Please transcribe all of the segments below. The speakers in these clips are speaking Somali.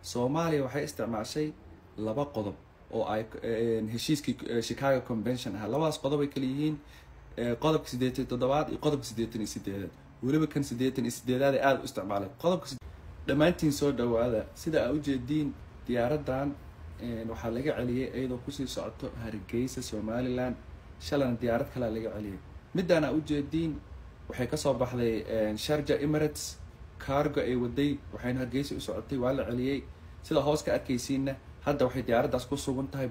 soomaaliya waxay isticmaashay laba qodob oo ay heshiiskii chicago convention ahaa labadaas qodob ay kala yihiin qodobka siddeetan iyo toddobaad iyo qodobka siddeetan iyo sideedaad weliba kan siddeetan iyo sideedaad ee aada u isticmaalay qodobka dhammaantiin soo dhawaada sida aa ujeediin diyaaradan waxaa laga celiyay iyadoo kusii socoto hargeysa somaliland shalana diyaarad kalea laga celiyay midaan aa ujeediin waxay kasoo baxday sharja emirates cargo ay waday waxayna hargeysa u socotay waa la celiyey sida hoos ka arkaysiinna hadda waxay diyaaraddaas ku sugan tahay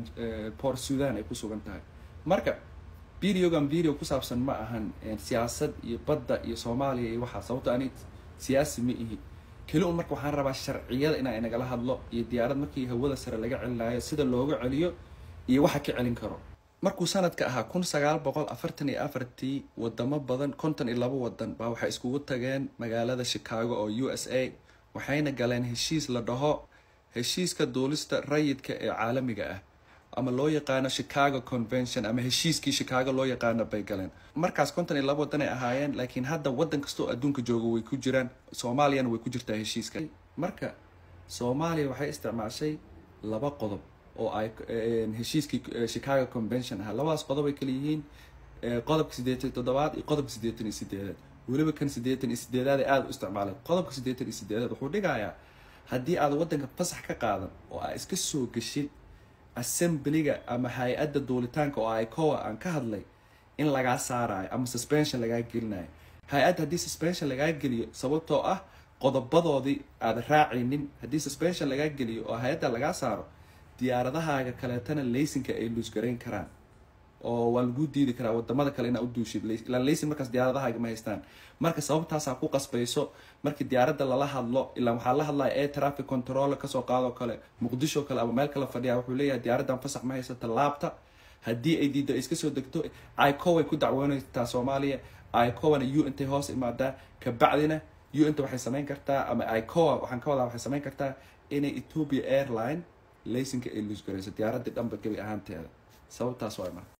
port sudan ay ku sugan tahay marka videogan video ku saabsan ma ahan siyaasad iyo badda iyo soomaaliya iyo waxaa sababto ani siyaasi ma ihi keli un marka waxaan rabaa sharciyada inaa inagala hadlo iyo diyaarad markii hawada sare laga celinayo sida looga celiyo iyo waxa ka celin karo markuu sanadka ahaa kun sagaal boqol afartan iyo afartii wadamo badan konton iyo labo wadan baa waxay iskugu tageen magaalada chicago oo u s a waxayna galeen heshiis la dhaho heshiiska duulista rayidka ee caalamiga ah ama loo yaqaano chicago convention ama heshiiskii chicago loo yaqaano bay galeen markaas konton iyo labo wadan ay ahaayeen laakiin hadda wadan kastoo adduunka jooga way ku jiraan soomaaliyana way ku jirtaa heshiiska marka soomaaliya waxay isticmaashay laba qodob oo ay heshiiskii chicago convention ahaa labadaas qodob ay kala yihiin qodobka siddeetan iyo toddobaad iyo qodobka siddeetan iyo sideedaad weliba kan siddeetan iyo sideedaad ee aada u isticmaalay qodobka siddeetan iyo sideedaad wuxuu dhigayaa haddii aad waddanka fasax ka qaadan oo aa iska soo geshid assemblyga ama hay-adda duulitaanka oo icoa aan ka hadlay in lagaa saarayo ama suspension lagaa gelinayo hay-adda haddii suspension lagaa geliyo sababtoo ah qodobadoodii aada raacaynin haddii suspension lagaa geliyo oo hay-adda lagaa saaro diyaaradahaaga kaleetana laysinka ay luusgarayn karaan oo waa laguu diidi karaa wadamada kale inaa uduushid ilaan laysin markaas diyaaradahaaga ma haystaan marka sababtaasaa ku qasbayso markii diyaaradda lala hadlo ilaa waxaa la hadlaya air traffic control kasoo qaadoo kale muqdisho kale ama meel kale fadhiya wuxuu leeyahay diyaaraddan fasax ma haysata laabta haddii ay diiddo ay iska soo degto icow ay ku dacwoonaytaa soomaaliya icowana u intay hoos imaadaa kabacdina u inta waxay samayn kartaa ama icoa waxaan ka wadaa waxay samayn kartaa inay ethiopia airline laysinka ay luusgarayso diyaaraddii dhanba gebi ahaanteeda sababtaas waa marka